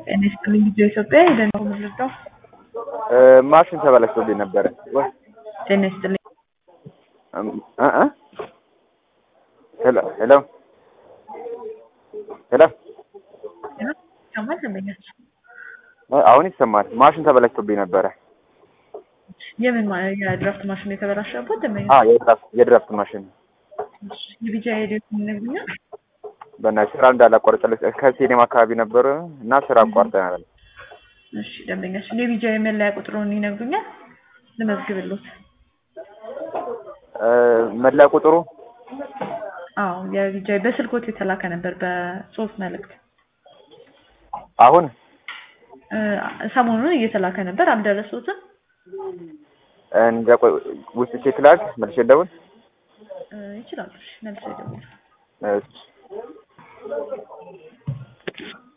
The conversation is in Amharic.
ጤና ይስጥልኝ ልጆ ኢትዮጵያ ሄደን ነው የምንረዳው። ማሽን ተበላሽቶብኝ ነበረ። ወይ ጤና ይስጥልኝ እ እ ሄሎ ሄሎ ሄሎ ይሰማል ደንበኛችን? አሁን ይሰማል። ማሽን ተበላሽቶብኝ ነበረ። የምን ማ- የድራፍት ማሽን ነው የተበላሸበት ደንበኛ? አ የድራፍት የድራፍት ማሽን የቢጃ ሄዴት ይነግሩኛል? በእናትሽ ስራ እንዳላቋርጥልሽ ከሲኔማ አካባቢ ነበረ እና ስራ አቋርጠናል። እሺ ደንበኛችን የቢጃ የመለያ ቁጥሩን ይነግሩኛል? ልመዝግብሎት። እ መለያ ቁጥሩ አዎ የቢጃ በስልኮት የተላከ ነበር በጽሁፍ መልእክት አሁን እ ሰሞኑን እየተላከ ነበር አልደረሱትም? እንደ ቆይ ውስጥ ቼክ ላድርግ መልሼ ልደውል። እ ይችላሉ። እሺ መልሰው ይደውሉ። እሺ